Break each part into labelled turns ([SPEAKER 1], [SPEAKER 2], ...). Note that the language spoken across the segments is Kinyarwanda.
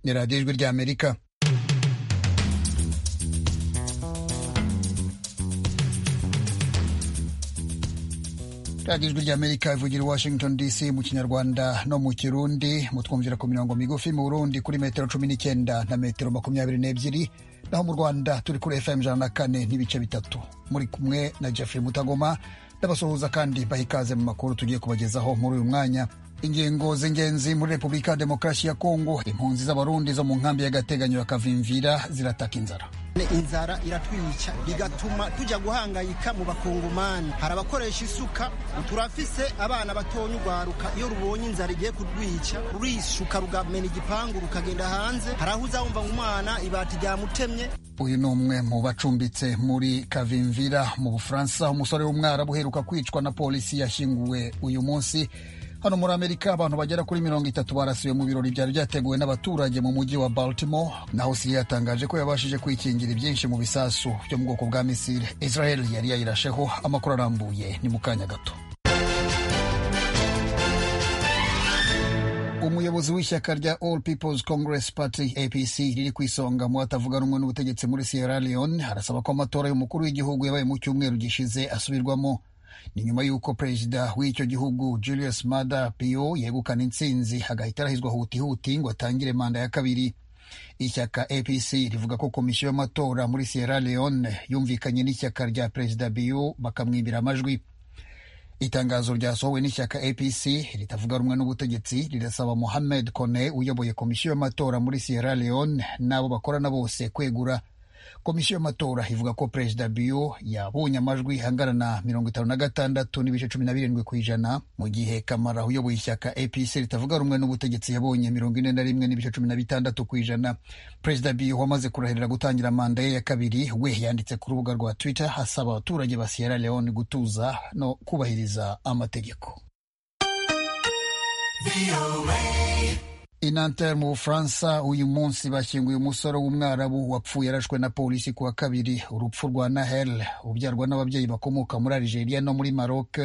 [SPEAKER 1] ni radiyo ijwi ry'amerika radiyo ijwi ry'amerika ivugira i washington dc mu kinyarwanda no mu kirundi mutwumvira ku mirongo migufi mu burundi kuri metero cumi n'icyenda na metero makumyabiri n'ebyiri naho mu rwanda turi kuri fm ijana na kane n'ibice bitatu muri kumwe na jeffrey mutagoma n'abasuhuza kandi baha ikaze mu makuru tugiye kubagezaho muri uyu mwanya ingingo z'ingenzi muri repubulika demokarasi ya kongo impunzi z'abarundi zo mu nkambi y'agateganyo ya kavimvira zirataka inzara
[SPEAKER 2] inzara iratwica bigatuma tujya guhangayika mu bakongomani hari abakoresha isuka turafise abana batonya urwaruka iyo rubonye inzara igiye kurwica rurishuka rugamena igipangu rukagenda hanze hari aho uzawumva ngo umwana ibati ryamutemye
[SPEAKER 1] uyu ni umwe mu bacumbitse muri kavimvira mu bufaransa umusore w'umwarabu uheruka kwicwa na polisi yashyinguwe uyu munsi hano muri amerika abantu bagera kuri mirongo itatu barasiwe mu birori byari byateguwe n'abaturage mu mujyi wa baltimore naho siriya yatangaje ko yabashije kwikingira ibyinshi mu bisasu byo mu bwoko bwa misile israel yari yayirasheho amakuru arambuye ni mu kanya gato umuyobozi w'ishyaka rya all peoples congress party apc riri ku isonga mu hatavuga rumwe n'ubutegetsi muri sierra leone arasaba ko amatora y'umukuru w'igihugu yabaye mu cyumweru gishize asubirwamo ni nyuma y'uko perezida w'icyo gihugu julius mada pio yegukana intsinzi agahita arahizwa hutihuti ngo atangire manda ya kabiri ishyaka apc rivuga ko komisiyo y'amatora muri sierra leone yumvikanye n'ishyaka rya perezida bio bakamwibira amajwi itangazo ryasohowe n'ishyaka apc ritavuga rumwe n'ubutegetsi rirasaba mohamed kone uyoboye komisiyo y'amatora muri sierra leone n'abo bakorana bose kwegura komisiyo y'amatora ivuga ko perezida bio yabonye amajwi angana na mirongo itanu na gatandatu n'ibice cumi na birindwi ku ijana mu gihe kamara uyoboye ishyaka apc ritavuga rumwe n'ubutegetsi yabonye mirongo ine na rimwe n'ibice cumi na bitandatu ku ijana perezida bio wamaze kurahirira gutangira manda ye ya kabiri we yanditse ku rubuga rwa twitter hasaba abaturage ba sierra leone gutuza no kubahiriza amategeko inanter mu bufaransa uyu munsi bashyinguye umusore w'umwarabu wapfuye yarashwe na polisi ku wa kabiri urupfu rwa nahel ubyarwa n'ababyeyi bakomoka muri algeria no muri maroc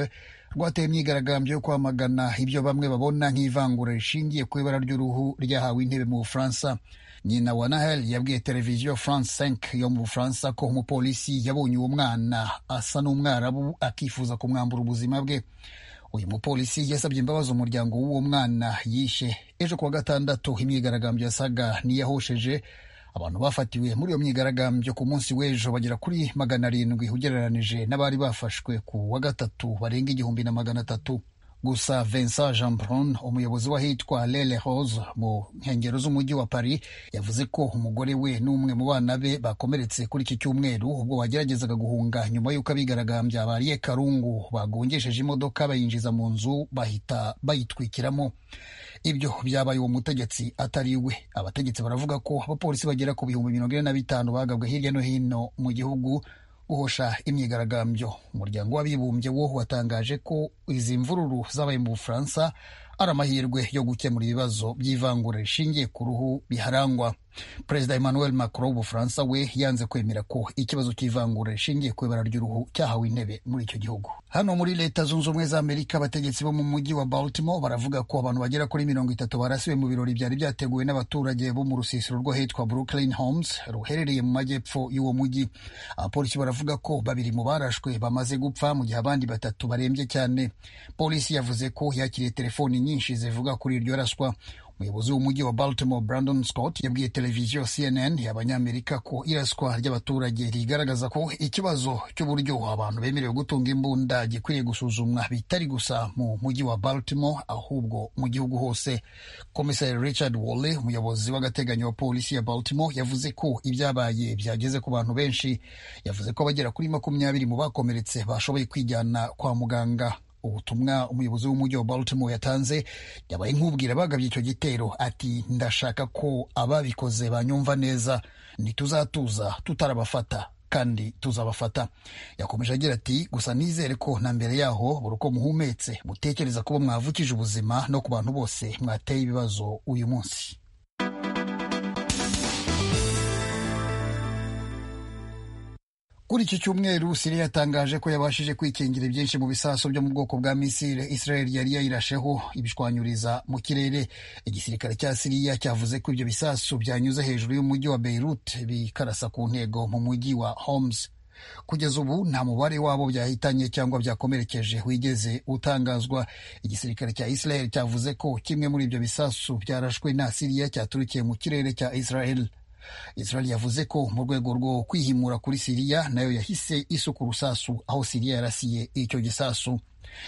[SPEAKER 1] rwateye imyigaragambyo yo kwamagana ibyo bamwe babona nk'ivangura rishingiye ku ibara ry'uruhu ryahawe intebe mu bufaransa nyina wa nahel yabwiye televiziyo france 5 yo mu bufaransa ko umupolisi yabonye uwo mwana asa n'umwarabu akifuza kumwambura ubuzima bwe uyu mupolisi yasabye imbabazi umuryango w'uwo mwana yishe ejo kuwa gatandatu imyigaragambyo yasaga n'iyahosheje abantu bafatiwe muri iyo myigaragambyo ku munsi w'ejo bagera kuri magana arindwi ugereranije n'abari bafashwe ku wa gatatu barenga igihumbi na magana atatu gusa Vincent Jean Brun umuyobozi w'ahitwa Lele Rose mu nkengero z'umujyi wa Paris yavuze ko umugore we n'umwe mu bana be bakomeretse kuri iki cyumweru ubwo bageragezaga guhunga nyuma y'uko abigaragambya bariye karungu bagongesheje imodoka bayinjiza mu nzu bahita bayitwikiramo ibyo byabaye uwo mutegetsi atari we abategetsi baravuga ko abapolisi bagera ku bihumbi mirongo ine na bitanu bagabwe hirya no hino mu gihugu guhosha imyigaragambyo umuryango w'abibumbye wo watangaje ko izi mvururu zabaye mu bufaransa ari amahirwe yo gukemura ibibazo by'ivangura rishingiye ku ruhu biharangwa perezida emmanuel macron w'ubufaransa we yanze kwemera ko ikibazo cy'ivangura rishingiye ku ibara ry'uruhu cyahawe intebe muri icyo gihugu hano muri leta zunze ubumwe za amerika abategetsi bo mu mujyi wa baltimore baravuga ko abantu bagera kuri mirongo itatu barasiwe mu birori byari byateguwe n'abaturage bo mu rusisiro rwo hitwa brooklyn homes ruherereye mu majyepfo y'uwo mujyi abapolisi baravuga ko babiri mu barashwe bamaze gupfa mu gihe abandi batatu barembye cyane polisi yavuze ko yakiriye telefoni nyinshi zivuga kuri iryo raswa umuyobozi w'umujyi wa baltimore brandon scott yabwiye televiziyo cnn y'abanyamerika ko iraswa ry'abaturage rigaragaza ko ikibazo cy'uburyo abantu bemerewe gutunga imbunda gikwiriye gusuzumwa bitari gusa mu mujyi wa baltimore ahubwo mu gihugu hose komiseri richard wale umuyobozi w'agateganyo wa polisi ya baltimore yavuze ko ibyabaye byageze ku bantu benshi yavuze ko abagera kuri makumyabiri mu bakomeretse bashoboye kwijyana kwa muganga ubutumwa umuyobozi w'umujyi wa baltimore yatanze yabaye nk'ubwira abagabye icyo gitero ati ndashaka ko ababikoze banyumva neza ntituzatuza tutarabafata kandi tuzabafata yakomeje agira ati gusa nizere ko na mbere yaho buri uko muhumetse mutekereza kuba mwavukije ubuzima no ku bantu bose mwateye ibibazo uyu munsi kuri iki cyumweru Siriya yatangaje ko yabashije kwikingira byinshi mu bisasu byo mu bwoko bwa misile Israel yari yayirasheho ibishwanyuriza mu kirere igisirikare cya Siriya cyavuze ko ibyo bisasu byanyuze hejuru y'umujyi wa Beirut bikarasa ku ntego mu mujyi wa Homs kugeza ubu nta mubare wabo byahitanye cyangwa byakomerekeje wigeze utangazwa igisirikare cya Israel cyavuze ko kimwe muri ibyo bisasu byarashwe na Siriya cyaturukiye mu kirere cya Israel Israel yavuze ko mu rwego rwo kwihimura kuri Siriya nayo yahise isuka urusasu aho Siriya yarasiye icyo gisasu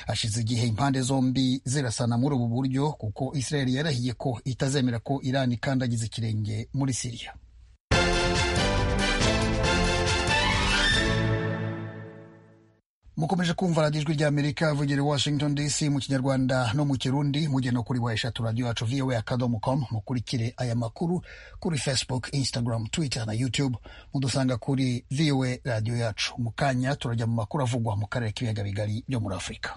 [SPEAKER 1] hashize igihe impande zombi zirasana muri ubu buryo kuko Israel yarahiye ko itazemera ko Iran ikandagiza ikirenge muri Siriya mukomeje kumva radiyo ijwi ry'amerika vugira washington dc mu kinyarwanda no mu kirundi mugena kuri wa eshatu radiyo yacu voa akadomo com mukurikire aya makuru kuri facebook instagram twitter na youtube mudusanga kuri voa radiyo yacu mu kanya turajya mu makuru avugwa mu karere k'ibiyaga bigari byo muri afurika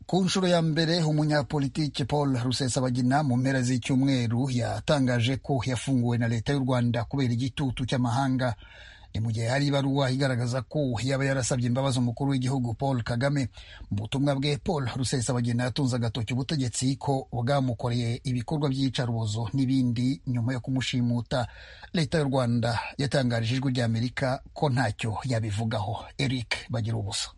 [SPEAKER 1] ku nshuro ya mbere umunyapolitiki paul rusesabagina mu mpera z'icyumweru yatangaje ko yafunguwe na leta y'u rwanda kubera igitutu cy'amahanga ni mu gihe hari ibaruwa igaragaza ko yaba yarasabye imbabazi umukuru w'igihugu paul kagame mu butumwa bwe paul rusesabagina yatunze agatoki ubutegetsi ko bwamukoreye ibikorwa by'iyicarubozo n'ibindi nyuma yo kumushimuta leta y'u rwanda yatangarije ijwi ry'amerika ko ntacyo yabivugaho eric bagira ubusa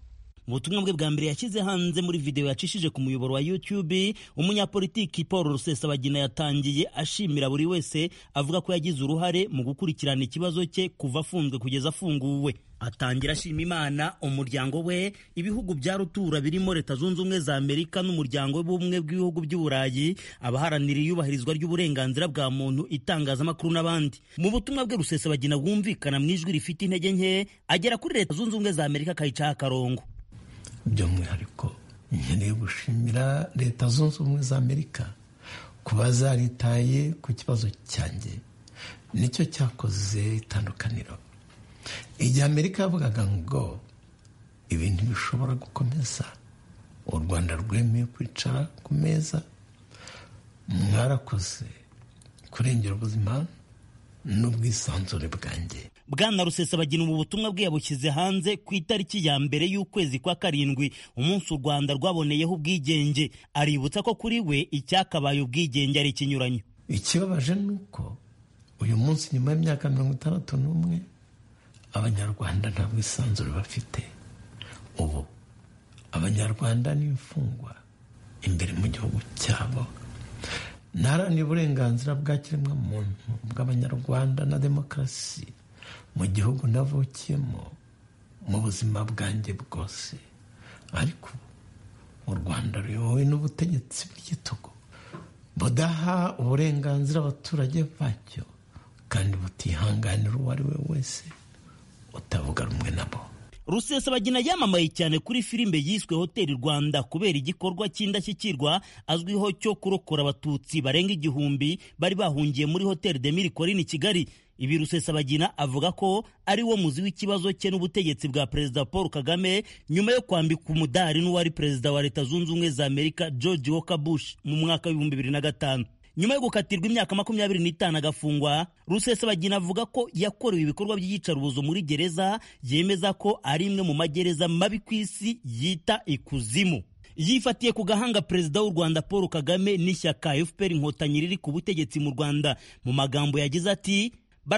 [SPEAKER 3] mu butumwa bwe bwa mbere yashyize hanze muri videwo yacishije ku muyoboro wa YouTube umunyapolitiki Paul Rusesabagina yatangiye ashimira buri wese avuga ko yagize uruhare mu gukurikirana ikibazo cye kuva afunzwe kugeza afunguwe atangira ashima imana umuryango we ibihugu bya rutura birimo leta zunze ubumwe za amerika n'umuryango w'ubumwe bw'ibihugu by'uburayi abaharanira iyubahirizwa ry'uburenganzira bwa muntu itangazamakuru n'abandi mu butumwa bwe rusesabagina bwumvikana mu ijwi rifite intege nke agera kuri leta zunze ubumwe za amerika akayicaho akarongo
[SPEAKER 4] by'umwihariko nkeneye gushimira leta zunze ubumwe za amerika kuba zaritaye ku kibazo cyanjye nicyo cyakoze itandukaniro igihe amerika yavugaga ngo ibintu bishobora gukomeza u rwanda rwemeye kwicara ku meza mwarakoze kurengera ubuzima n'ubwisanzure bwanjye
[SPEAKER 3] bwana rusesabagina ubu butumwa bwe yabushyize hanze ku itariki ya mbere y'ukwezi kwa karindwi umunsi u rwanda rwaboneyeho ubwigenge aributsa ko kuri we icyakabaye ubwigenge ari ikinyuranyo
[SPEAKER 4] ikibabaje ni uko uyu munsi nyuma y'imyaka mirongo itandatu n'umwe abanyarwanda nta bwisanzure bafite ubu abanyarwanda ni imfungwa imbere mu gihugu cyabo ntaharanira uburenganzira bwa kiremwamuntu bw'abanyarwanda na demokarasi mu gihugu navukiyemo mu buzima bwanjye bwose ariko u rwanda ruyobowe n'ubutegetsi bw'igitugu budaha uburenganzira abaturage bacyo kandi butihanganira uwo ari we wese utavuga rumwe nabo
[SPEAKER 3] rusesabagina yamamaye cyane kuri filime yiswe hoteli rwanda kubera igikorwa cy'indashyikirwa azwiho cyo kurokora abatutsi barenga igihumbi bari bahungiye muri hoteli de mirikorine kigali ibi rusesabagina avuga ko ari wo muzi w'ikibazo cye n'ubutegetsi bwa perezida paul kagame nyuma yo kwambika umudari n'uwari perezida wa leta zunze ubumwe za amerika george walker bush mu mwaka w'ibihumbi bibiri na gatanu nyuma yo gukatirwa imyaka makumyabiri n'itanu agafungwa rusesabagina avuga ko yakorewe ibikorwa by'iyicarubozo muri gereza yemeza ko ari imwe mu magereza mabi ku isi yita ikuzimu yifatiye ku gahanga perezida w'u rwanda paul kagame n'ishyaka fpr inkotanyi riri ku butegetsi mu rwanda mu magambo yagize ati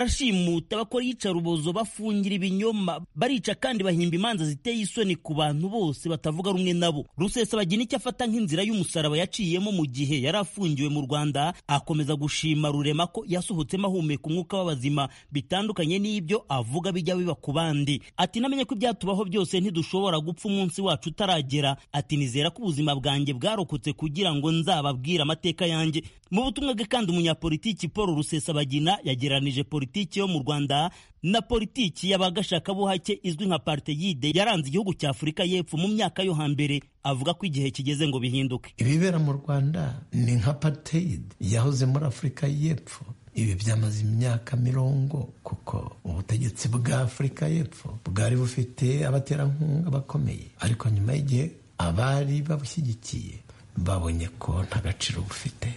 [SPEAKER 3] barashimuta bakora iyicarubozo bafungira ibinyoma barica kandi bahimba imanza ziteye isoni ku bantu bose batavuga rumwe nabo rusesabagina icyo afata nk'inzira y'umusaraba yaciyemo mu gihe yari afungiwe mu rwanda akomeza gushima rurema ko yasohotsemo ahumeka umwuka w'abazima bitandukanye n'ibyo avuga bijya biba ku bandi ati namenye ko ibyatubaho byose ntidushobora gupfa umunsi wacu utaragera ati nizera ko ubuzima bwanjye bwarokotse kugira ngo nzababwire amateka yanjye mu butumwa bwe kandi umunyapolitiki paul rusesabagina yagereranije politiki yo mu rwanda na politiki y'abagashakabuhake izwi nka parteyide yaranze igihugu cya afurika y'epfo mu myaka yo hambere avuga ko igihe kigeze ngo bihinduke
[SPEAKER 4] ibibera mu rwanda ni nka parteyide yahoze muri afurika y'epfo ibi byamaze imyaka mirongo kuko ubutegetsi bwa afurika y'epfo bwari bufite abaterankunga bakomeye ariko nyuma y'igihe abari babushyigikiye babonye ko nta gaciro bufite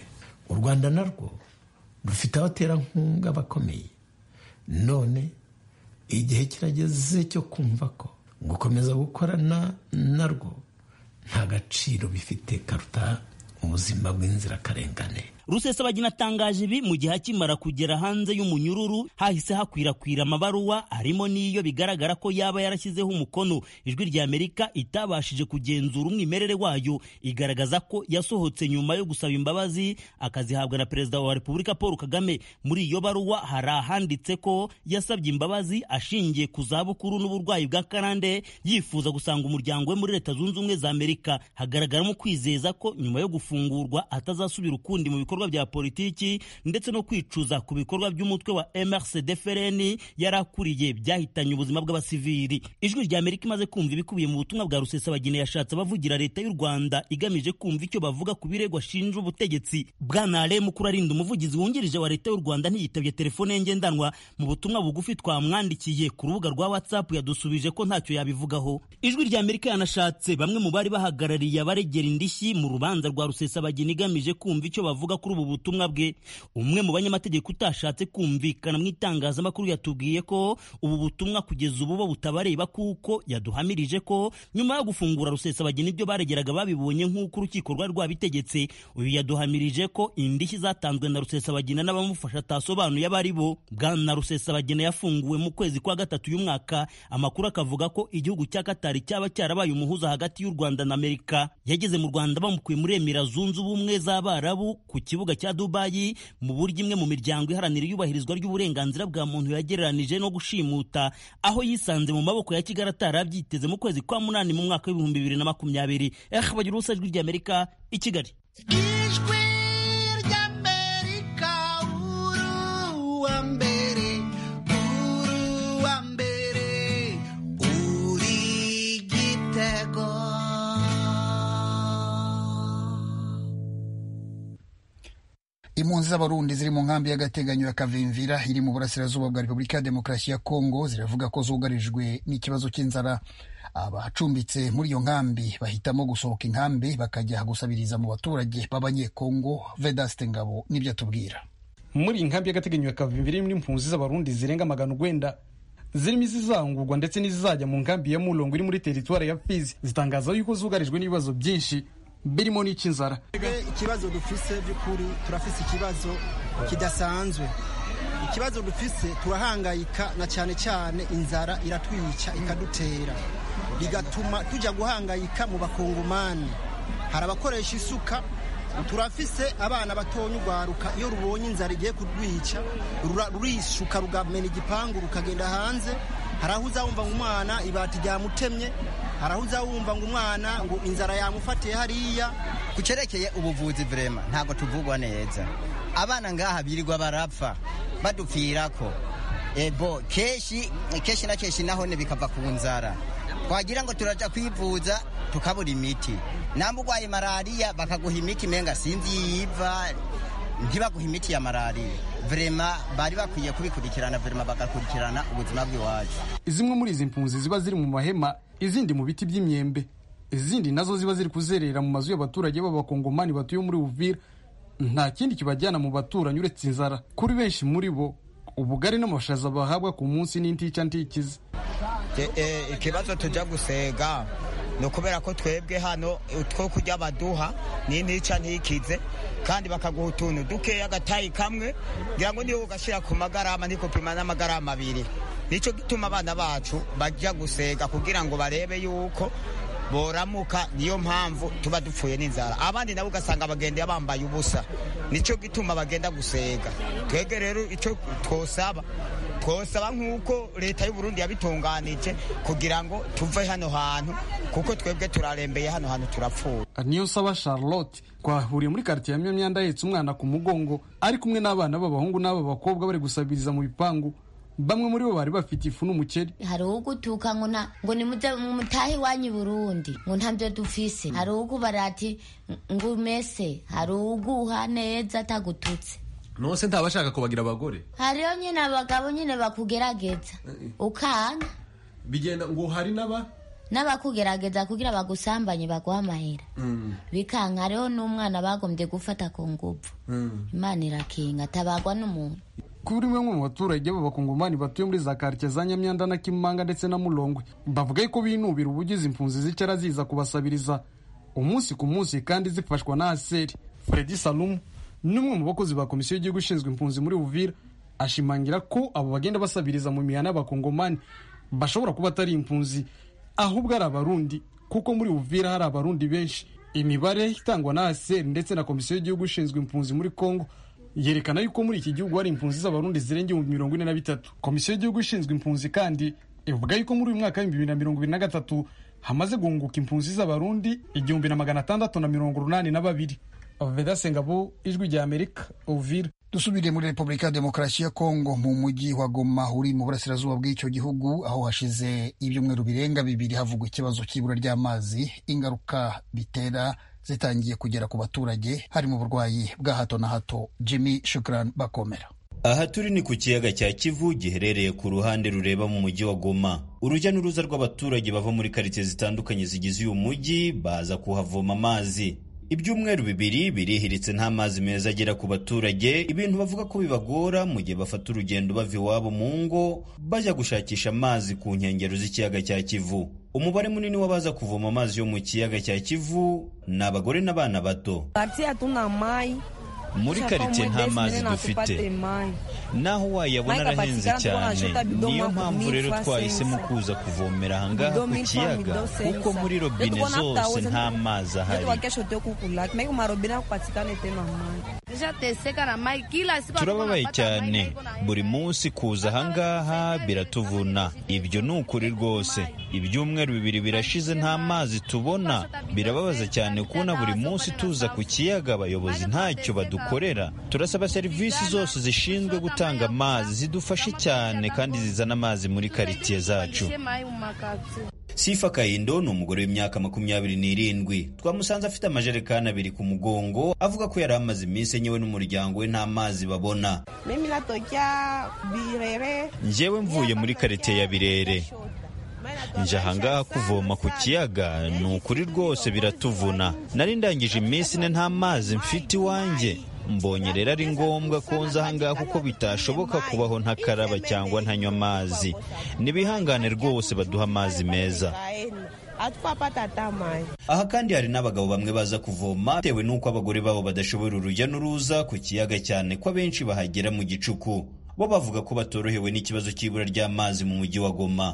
[SPEAKER 4] u rwanda narwo rufite abaterankunga bakomeye none igihe kirageze cyo kumva ko gukomeza gukorana narwo nta gaciro bifite karuta ubuzima bw'inzirakarengane
[SPEAKER 3] rusesabagina atangaje ibi mu gihe akimara kugera hanze y'umunyururu hahise hakwirakwira amabaruwa harimo n'iyo bigaragara ko yaba yarashyizeho umukono ijwi rya amerika itabashije kugenzura umwimerere wayo igaragaza ko yasohotse nyuma yo gusaba imbabazi akazihabwa na perezida wa repubulika paul kagame muri iyo baruwa hari ahanditse ko yasabye imbabazi ashingiye ku zabukuru n'uburwayi bwa karande yifuza gusanga umuryango we muri leta zunze ubumwe za amerika hagaragaramo kwizeza ko nyuma yo gufungurwa atazasubira ukundi mu bikorwa bikorwa bya politiki ndetse no kwicuza ku bikorwa by'umutwe wa MRCD FRN yarakuriye byahitanye ubuzima bw'abasivili ijwi rya Amerika imaze kumva ibikubiye mu butumwa bwa Rusesabagina yashatse abavugira leta y'u Rwanda igamije kumva icyo bavuga ku birego ashinja ubutegetsi bwana Ale mukuru arinda umuvugizi wungirije wa leta y'u Rwanda ntiyitabye telefone ye ngendanwa mu butumwa bugufi twamwandikiye ku rubuga rwa WhatsApp yadusubije ko ntacyo yabivugaho ijwi rya Amerika yanashatse bamwe mu bari bahagarariye abaregera indishyi mu rubanza rwa Rusesabagina igamije kumva icyo bavuga kuri ubu butumwa bwe umwe mu banyamategeko utashatse kumvikana mu itangazamakuru yatubwiye ko ubu butumwa kugeza ubu bo butabareba kuko yaduhamirije ko nyuma yo gufungura rusesabagina ibyo baregeraga babibonye nk'uko urukiko rwari rwabitegetse uyu yaduhamirije ko indishyi zatanzwe na rusesabagina n'abamufasha atasobanuye abo ari bo bwana rusesabagina yafunguwe mu kwezi kwa gatatu y'umwaka amakuru akavuga ko igihugu cya katari cyaba cyarabaye umuhuza hagati y'u rwanda na amerika yageze mu rwanda bamukuye muri emira zunze ubumwe z'abarabu ku kibuga cya Dubayi mu buryo imwe mu miryango iharanira iyubahirizwa ry'uburenganzira bwa muntu yagereranije no gushimuta aho yisanze mu maboko ya Kigali atarabyiteze mu kwezi kwa munani mu mwaka w'ibihumbi bibiri na makumyabiri eh bagira urusajwi ry'Amerika i Kigali
[SPEAKER 5] ijwi ry'amerika uruwa mbere uruwa mbere uri igitego
[SPEAKER 1] impunzi z'abarundi ziri mu nkambi y'agateganyo ya kavimvira iri mu burasirazuba bwa repubulika ya demokarasi ya kongo ziravuga ko zugarijwe n'ikibazo cy'inzara abacumbitse muri iyo nkambi bahitamo gusohoka inkambi bakajya gusabiriza mu baturage b'abanyekongo vedaste ngabo n'ibyo atubwira
[SPEAKER 6] muri iyi nkambi y'agateganyo ya kavimvira irimo impunzi z'abarundi zirenga magana urwenda zirimo izizangurwa ndetse n'izizajya mu nkambi ya murongo iri muri teritwari ya fizi zitangaza yuko zugarijwe n'ibibazo byinshi birimo n'icy'inzara
[SPEAKER 2] ikibazo dufise by'ukuri turafise ikibazo kidasanzwe ikibazo dufise turahangayika na cyane cyane inzara iratwica ikadutera bigatuma tujya guhangayika mu bakongomani hari abakoresha isuka turafise abana batonya urwaruka iyo rubonye inzara igiye kurwica rurishuka rugamena igipangu rukagenda hanze hari aho uzawumva ngo umwana ibati ryamutemye hari aho uzawumva ngo umwana ngo inzara yamufatiye hariya
[SPEAKER 7] ku cyerekeye ubuvuzi vurema ntabwo tuvugwa neza abana ngaha birirwa barapfa badupfira ko ebo kenshi kenshi na kenshi naho bikava ku nzara twagira ngo turaja kwivuza tukabura imiti namba urwaye malariya bakaguha imiti menga sinzi yiva ntibaguha imiti ya malariya vurema bari bakwiye kubikurikirana vurema bagakurikirana ubuzima bw'iwacu
[SPEAKER 6] zimwe muri izi mpunzi ziba ziri mu mahema izindi mu biti by'imyembe izindi nazo ziba ziri kuzerera mu mazu y'abaturage b'abakongomani batuye muri uvira nta kindi kibajyana mu baturanyi uretse inzara kuri benshi muri bo ubugari n'amashaza bahabwa ku munsi n'intica ntikiza
[SPEAKER 8] ikibazo tujya gusega ni ukubera ko twebwe hano two kujya baduha n'intica ntikize kandi bakaguha utuntu dukeya agatayi kamwe kugira ngo niyo ugashyira ku magarama ntikupima n'amagarama abiri nicyo gituma abana bacu bajya gusega kugira ngo barebe yuko boramuka niyo mpamvu tuba dupfuye n'inzara abandi nabo ugasanga bagenda bambaye ubusa nicyo gituma bagenda gusega twebwe rero icyo twosaba twosaba nk'uko leta y'uburundi yabitunganije kugira ngo tuve hano hantu kuko twebwe turarembeye hano hantu turapfuye
[SPEAKER 6] niyo saba charlotte twahuriye muri karitsiye ya myamyanda ahetse umwana ku mugongo ari kumwe n'abana b'abahungu n'ab'abakobwa bari gusabiriza mu bipangu bamwe muri bo bari bafite ifu n'umuceri
[SPEAKER 9] hari uwo gutuka ngo na ngo ni mutahe iwanyu burundi ngo ntabyo dufise hari uwo barati ngo umese hari uguha neza atagututse
[SPEAKER 10] nose ntaba ashaka kubagira abagore
[SPEAKER 9] hariho nyine abagabo nyine bakugerageza ukanga
[SPEAKER 10] bigenda ngo hari n'aba
[SPEAKER 9] n'abakugerageza kugira bagusambanye baguha amahera bikanka rero n'umwana bagombye gufata ku nguvu imana irakinga atabagwa n'umuntu
[SPEAKER 6] kuri bamwe mu baturage b'abakongomani batuye muri za karitsiye za nyamyanda na kimanga ndetse na murongwe bavuga yuko binubira ubugize impunzi zicara ziza kubasabiriza umunsi ku munsi kandi zifashwa na aseri fredi salumu ni umwe mu bakozi ba komisiyo y'igihugu ishinzwe impunzi muri uvira ashimangira ko abo bagenda basabiriza mu mihana y'abakongomani bashobora kuba atari impunzi ahubwo ari abarundi kuko muri uvira hari abarundi benshi imibare itangwa na aseri ndetse na komisiyo y'igihugu ishinzwe impunzi muri kongo yerekana yuko muri iki gihugu hari impunzi z'abarundi zirenga ibihumbi mirongo ine na bitatu komisiyo y'igihugu ishinzwe impunzi kandi ivuga yuko muri uyu mwaka w'ibihumbi bibiri na mirongo ibiri na gatatu hamaze guhunguka impunzi z'abarundi igihumbi na magana atandatu na mirongo urunani na babiri vedase ngabo ijwi rya amerika uvira
[SPEAKER 1] dusubire muri repubulika ya demokarasi ya kongo mu mujyi wa goma uri mu burasirazuba bw'icyo gihugu aho hashize ibyumweru birenga bibiri havugwa ikibazo cy'ibura ry'amazi ingaruka bitera zitangiye kugera ku baturage harimo uburwayi bwa hato na hato jimmy shukran bakomera
[SPEAKER 11] aha turi ni ku kiyaga cya kivu giherereye ku ruhande rureba mu mujyi wa goma urujya n'uruza rw'abaturage bava muri karitsiye zitandukanye zigize uyu mujyi baza kuhavoma amazi ibyumweru bibiri birihiritse nta mazi meza agera ku baturage ibintu bavuga ko bibagora mu gihe bafata urugendo bava iwabo mu ngo bajya gushakisha amazi ku nkengero z'ikiyaga cya kivu umubare munini w'abaza kuvoma amazi yo mu kiyaga cya kivu ni abagore n'abana bato
[SPEAKER 12] Quartier hatuna mai
[SPEAKER 11] muri karitsiye nta mazi dufite naho wayabona arahenze cyane niyo mpamvu rero twahisemo kuza kuvomera ahangaha ku kiyaga kuko muri robine zose nta mazi ahari turababaye cyane buri munsi kuza ahangaha biratuvuna ibyo ni ukuri rwose ibyumweru bibiri birashize nta mazi tubona birababaza cyane kubona buri munsi tuza ku kiyaga abayobozi ntacyo badukora dukorera turasaba serivisi zose zishinzwe gutanga amazi zidufashe cyane kandi zizana amazi muri karitsiye zacu sifa kayindo ni umugore w'imyaka makumyabiri n'irindwi twamusanze afite amajerekani abiri ku mugongo avuga ko yari amaze iminsi enyewe n'umuryango we nta mazi babona
[SPEAKER 12] mimi natokea birere
[SPEAKER 11] njyewe mvuye muri karitsiye ya birere nje ahangaha kuvoma ku kiyaga ni ukuri rwose biratuvuna nari ndangije iminsi ine nta mazi mfite iwanjye mbonye rero ari ngombwa ko nza ahangaha kuko bitashoboka kubaho ntakaraba cyangwa ntanywa amazi nibihangane rwose baduha amazi meza aha kandi hari n'abagabo bamwe baza kuvoma bitewe n'uko abagore babo badashobora urujya n'uruza ku kiyaga cyane ko abenshi bahagera mu gicuku bo bavuga ko batorohewe n'ikibazo cy'ibura ry'amazi mu mujyi wa goma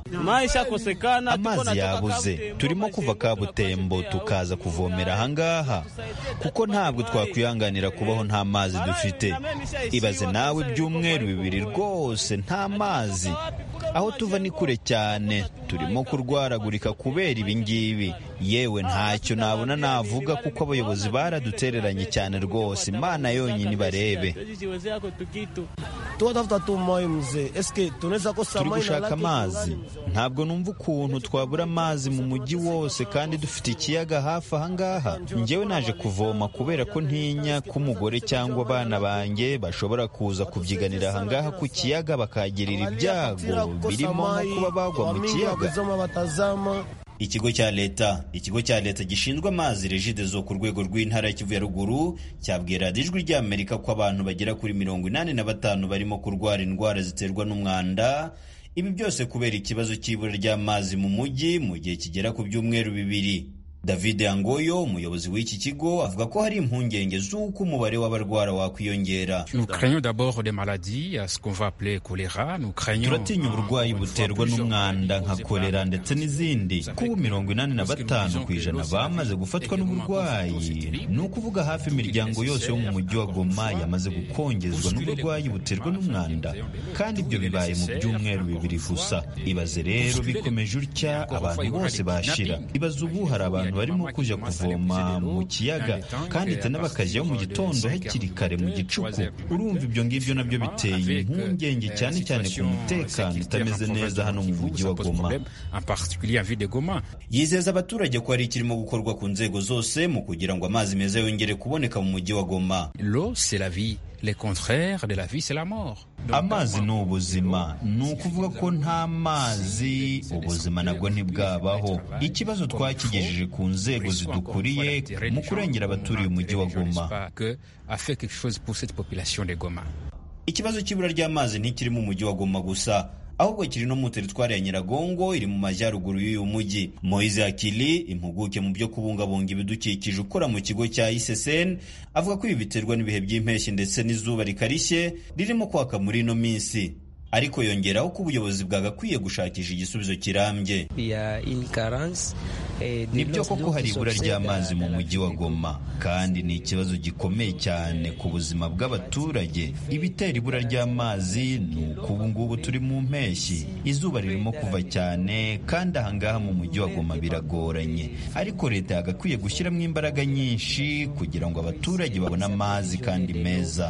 [SPEAKER 11] amazi yabuze turimo kuva kabutembo tukaza kuvomera ahangaha kuko ntabwo twakwihanganira kubaho nta mazi dufite ibaze nawe ibyumweru bibiri rwose nta mazi aho tuva ni kure cyane turimo kurwaragurika kubera ibingibi yewe ntacyo nabona navuga kuko abayobozi baradutereranye cyane rwose imana yonyine ibarebe turi gushaka amazi ntabwo numva ukuntu twabura amazi mu mujyi wose kandi dufite ikiyaga hafi ahangaha njyewe naje kuvoma kubera ko ntinya ko umugore cyangwa abana banjye bashobora kuza kubyiganira ahangaha ku kiyaga bakagirira ibyago birimo nko kuba bagwa mu kiyaga ikigo cya leta ikigo cya leta gishinzwe amazi regidezo ku rwego rw'intara ya kivu ya ruguru cyabwiye radiyo ijwi ry'amerika ko abantu bagera kuri mirongo inani na batanu barimo kurwara indwara ziterwa n'umwanda ibi byose kubera ikibazo cy'ibura ry'amazi mu mujyi mu gihe kigera ku byumweru bibiri david yangoyo umuyobozi w'iki kigo avuga ko hari impungenge z'uko umubare w'abarwara wakwiyongera turatinya uburwayi buterwa n'umwanda nka kolera ndetse n'izindi kuba mirongo inani na batanu ku ijana bamaze gufatwa n'uburwayi ni ukuvuga hafi imiryango yose yo mu mujyi wa goma yamaze gukongezwa n'uburwayi buterwa n'umwanda kandi ibyo bibaye mu byumweru bibiri gusa ibaze rero bikomeje utya abantu bose bashira ibaze ubu hari abantu barimo kujya kuvoma mu kiyaga kandi tena bakajyayo mu gitondo hakiri kare mu gicuku urumva ibyo ngibyo nabyo biteye impungenge cyane cyane ku mutekano utameze neza hano mu mujyi wa goma yizeza abaturage ko hari ikirimo gukorwa ku nzego zose mu kugira ngo amazi meza yongere kuboneka mu mujyi wa goma
[SPEAKER 13] le contraire de la vie c'est la mort
[SPEAKER 11] amazi ni ubuzima ni ukuvuga ko nta mazi ubuzima nabwo ntibwabaho ikibazo twakigejeje ku nzego zidukuriye mu kurengera abaturiye umujyi wa goma ikibazo cy'ibura ry'amazi ntikiri mu mujyi wa goma gusa ahubwo kiri no mu teritwari ya nyiragongo iri mu majyaruguru y'uyu mujyi moise akili impuguke mu byo kubungabunga ibidukikije ukora mu kigo cya iseseni avuga ko ibi biterwa n'ibihe by'impeshyi ndetse n'izuba rikarishye ririmo kwaka muri ino minsi ariko yongeraho ko ubuyobozi bwagakwiye gushakisha igisubizo kirambye ni byo koko hari ibura ry'amazi mu mujyi wa goma kandi ni ikibazo gikomeye cyane ku buzima bw'abaturage ibitera ibura ry'amazi ni uko ubu ngubu turi mu mpeshyi izuba ririmo kuva cyane kandi ahangaha mu mujyi wa goma biragoranye ariko leta yagakwiye gushyiramo imbaraga nyinshi kugira ngo abaturage babone amazi kandi meza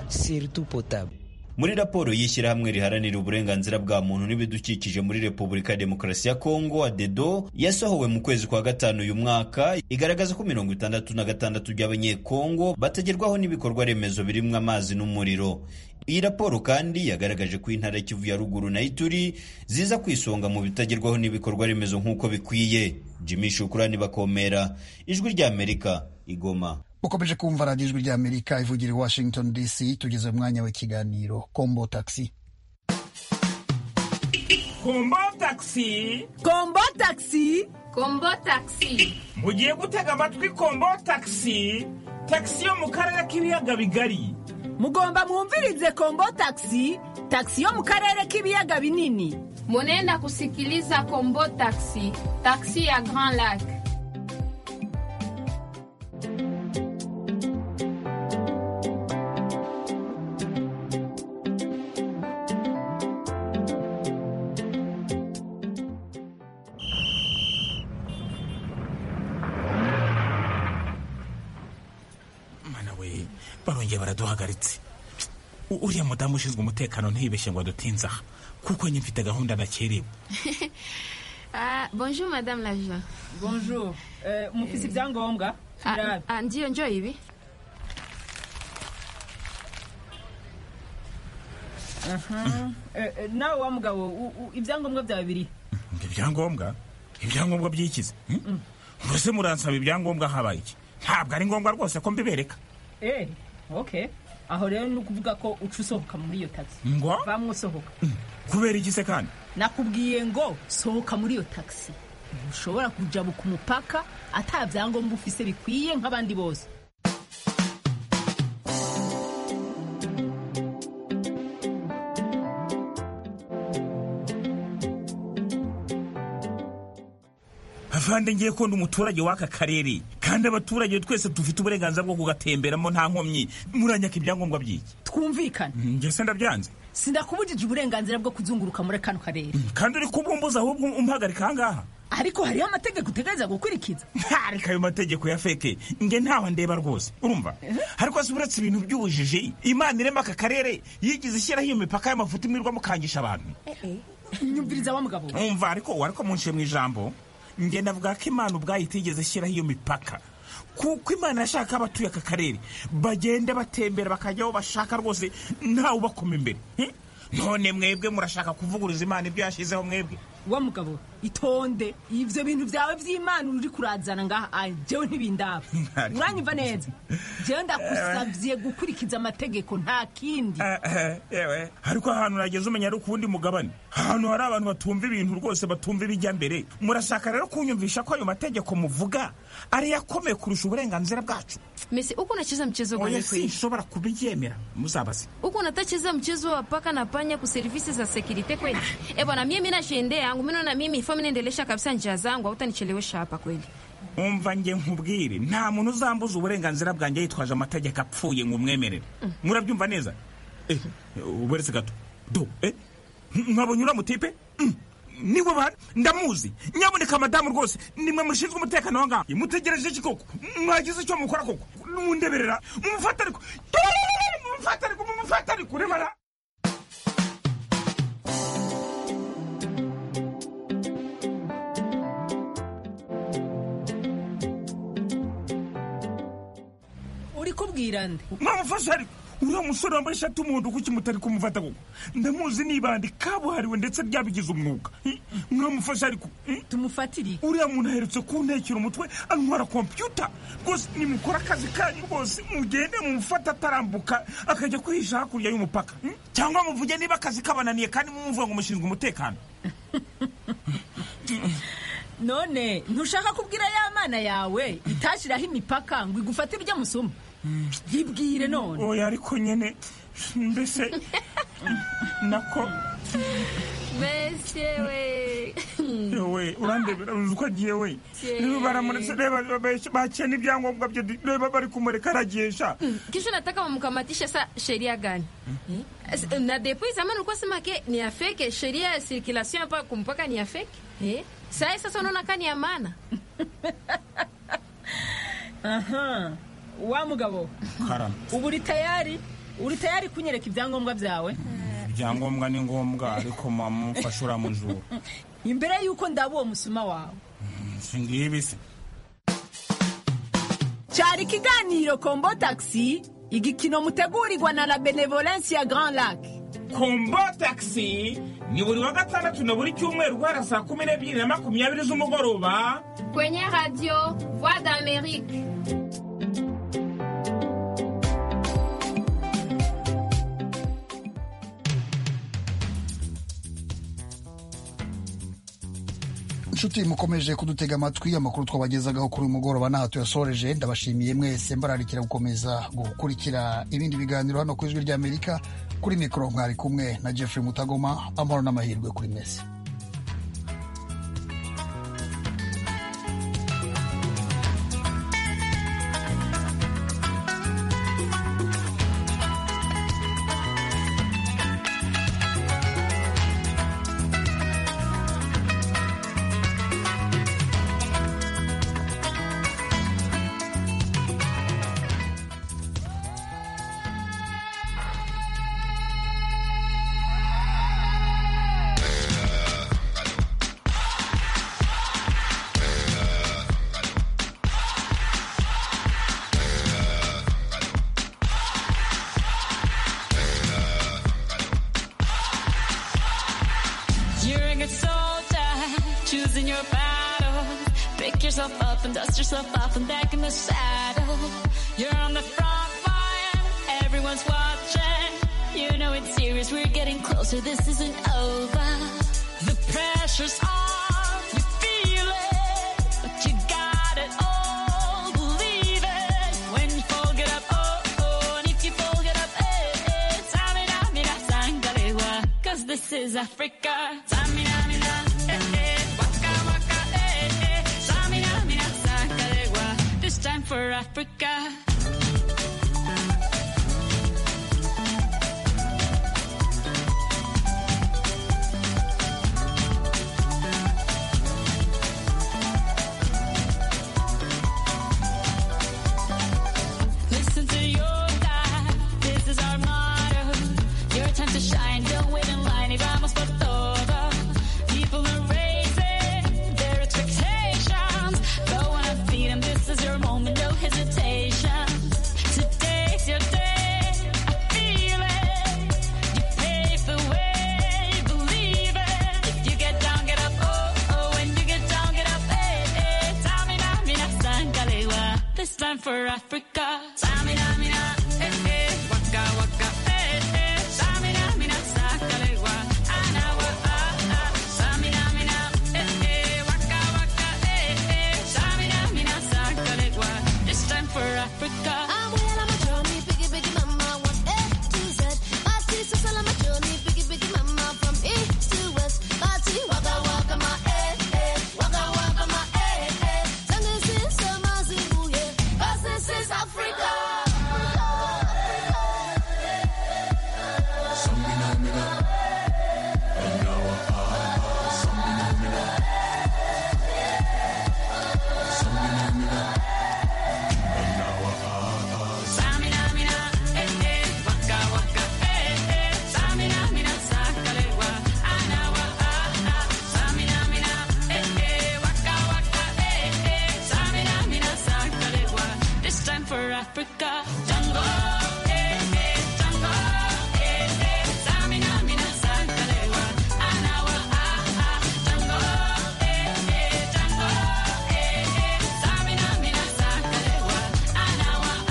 [SPEAKER 11] muri raporo y'ishyirahamwe riharanira uburenganzira bwa muntu n'ibidukikije muri repubulika ya demokarasi ya kongo adedo yasohowe mu kwezi kwa gatanu uyu mwaka igaragaza ko mirongo itandatu na gatandatu by'abanyekongo batagerwaho n'ibikorwa remezo birimo amazi n'umuriro iyi raporo kandi yagaragaje ko intara kivu ya ruguru na ituri ziza ku isonga mu bitagerwaho n'ibikorwa remezo nk'uko bikwiye jimmy shukurani bakomera ijwi ry'amerika igoma
[SPEAKER 1] ukomeje kumva radiyo ijwi ry'amerika ivugira i washington dc tugeze umwanya w'ikiganiro kombo taxi
[SPEAKER 14] kombo taxi
[SPEAKER 15] kombo taxi
[SPEAKER 16] kombo taxi
[SPEAKER 14] mugiye gutega amatwi kombo taxi taxi yo mu karere k'ibiyaga bigari
[SPEAKER 15] mugomba mwumvirize kombo taxi taxi yo mu karere k'ibiyaga binini
[SPEAKER 16] munenda kusikiliza kombo taxi taxi ya grand lac
[SPEAKER 14] duhagaritse uriya mudamu ushinzwe umutekano ntiyibeshye ngo adutinze aha kuko njye mfite gahunda nakerewe
[SPEAKER 16] bonjour madame la jean
[SPEAKER 17] bonjour mufite ibyangombwa
[SPEAKER 16] ngiyo njyo ibi
[SPEAKER 17] nawe wa mugabo ibyangombwa byawe biri
[SPEAKER 14] ibyangombwa ibyangombwa byikize mbese muransaba ibyangombwa habaye iki ntabwo ari ngombwa rwose ko mbibereka
[SPEAKER 17] oke aho rero ni ukuvuga ko uca usohoka muri iyo tagisi
[SPEAKER 14] ngo
[SPEAKER 17] bamwe usohoka
[SPEAKER 14] kubera iki se kandi
[SPEAKER 17] nakubwiye ngo sohoka muri iyo tagisi ntushobora kujabuka umupaka ata byangombwa ufise bikwiye nk'abandi bose
[SPEAKER 14] avande ngiye kubona umuturage w'aka karere kandi abaturage twese dufite uburenganzira bwo kugatemberamo nta nkomyi muranyaka ibyangombwa by'iki
[SPEAKER 17] twumvikane
[SPEAKER 14] ngese ndabyanze
[SPEAKER 17] sindakubujije uburenganzira bwo kuzunguruka muri kano karere
[SPEAKER 14] kandi uri kubumbuza ahubwo umpagarika ahangaha
[SPEAKER 17] ariko hariho amategeko utegereza gukurikiza
[SPEAKER 14] ariko ayo mategeko ya feke nge ntaho ndeba rwose urumva ariko si uretse ibintu by'ubujiji imana irema aka karere yigize ishyiraho iyo mipaka y'amafuti imirwa mukangisha abantu
[SPEAKER 17] nyumviriza wa mugabo
[SPEAKER 14] umva ariko ariko munshe mu ijambo njye navuga ko imana ubwayo itigeze ishyiraho iyo mipaka kuko imana yashaka abatuye aka karere bagenda batembera bakajya aho bashaka rwose ntawe ubakoma imbere none mwebwe murashaka kuvuguruza imana ibyo yashyizeho mwebwe
[SPEAKER 17] wa mugabo itonde ibyo bintu byawe by'imana uri kurazana ngaha njyewe ntibindaba uranyumva neza njyewe ndakusabye gukurikiza amategeko nta kindi
[SPEAKER 14] ariko ahantu nageze umenya ari ukuwundi mugabane ahantu hari abantu batumva ibintu rwose batumva ibijya mbere murashaka rero kunyumvisha ko ayo mategeko muvuga ari yakomeye kurusha uburenganzira bwacu
[SPEAKER 16] mesi uko unacheza mchezo
[SPEAKER 14] gani kweli nshobora kubyemera muzabase
[SPEAKER 16] uko unatacheza mchezo wa paka na panya ku services za security kweli eh bwana mimi nashendea yangu mimi na mimi ifo ninaendelesha kabisa njia zangu hautanichelewesha hapa kweli
[SPEAKER 14] umva nge nkubwire nta muntu uzambuza uburenganzira bwanjye yitwaje amategeko apfuye ngo umwemerere murabyumva neza uberetse gato do nkabonye uramutipe niwe bana ndamuzi nyaboneka madamu rwose nimwe mushinzwe umutekano wa ngaha mutegereje iki koko mwagize icyo mukora koko mundeberera mumufate ariko mumufate ariko mumufate ariko urebara
[SPEAKER 17] uri kubwira nde
[SPEAKER 14] mwamufashe ariko uriya musore wambaye ishati y'umuhondo kuki mutari kumufata koko ndamuzi nibande kabuhariwe ndetse ryabigize umwuga Eh, mwamufasha ariko
[SPEAKER 17] tumufatire
[SPEAKER 14] uriya muntu aherutse kuntekera umutwe antwara kompiyuta rwose nimukora akazi kanyu rwose mugende mumufata atarambuka akajya kwihisha hakurya y'umupaka Eh, cyangwa muvuge niba akazi kabananiye kandi mumuvuga ngo mushinzwe umutekano
[SPEAKER 17] none ntushaka kubwira ya mana yawe itashyiraho imipaka ngo igufate ibyo musuma yibwire none
[SPEAKER 14] oya ariko nyine mbese nako
[SPEAKER 16] besyewe
[SPEAKER 14] yewe urandebera uzi uko agiye we
[SPEAKER 16] Yeee.
[SPEAKER 14] rero baramuretse reba babeshya- bakiye n'ibyangombwa bye reba bari kumureka aragiesha
[SPEAKER 16] kisha nataka wamkamatishe sa sheria gani As- na depuis zamani ulikuwa sema ke ni ya fake sheria ya circulation hapa kumpaka ni ya fake eh? sai sasa unaona kani ya maana
[SPEAKER 17] aha wa mugabo
[SPEAKER 14] karame
[SPEAKER 17] ubu uri tayari uri tayari kunyereka ibyangombwa byawe
[SPEAKER 14] ibyangombwa ni ngombwa ariko mama umfashe uramujura
[SPEAKER 17] imbere y'uko ndaba uwo musuma wawe
[SPEAKER 14] singibi se
[SPEAKER 17] cyari ikiganiro kombo tagisi igikino mutegurirwa na la benevolence ya grand lac
[SPEAKER 14] kombo tagisi ni buri wa gatandatu na buri cyumweru guhera saa kumi n'ebyiri na makumyabiri z'umugoroba
[SPEAKER 16] kwenye radio voix d'amerique
[SPEAKER 1] inshuti mukomeje kudutega amatwi amakuru twabagezagaho kuri uyu mugoroba n'aha tuyasoreje ndabashimiye mwese mbararikira gukomeza gukurikira ibindi biganiro hano ku ijwi ry'amerika kuri mikoro mwari kumwe na jeffrey mutagoma amahoro n'amahirwe kuri mwese
[SPEAKER 18] You're a good soldier, choosing your battle. Pick yourself up and dust yourself off and back in the saddle. You're on the front line, everyone's watching. You know it's serious, we're getting closer, this isn't over. The pressure's on, you feel it, but you got it all, believe it. When you fold it up, oh, oh, and if you fold it up, eh, eh, Tamina, mina, sangalewa, cause this is Africa. Tamina, mina, eh, eh, waka, waka, eh, eh, Tamina, mina, sangalewa, this time for Africa. Listen to your time. This is our motto. Your time to shine. Don't wait in line. Y vamos por todo. People are raising their expectations. Go on and feed 'em. This is your moment. No hesitation. Today's your day. I feel it. You pave the way. Believe it. If you get down, get up. Oh, oh. When you get down, get up. Hey, hey. Tamina, mina, sangalewa. This time for Africa.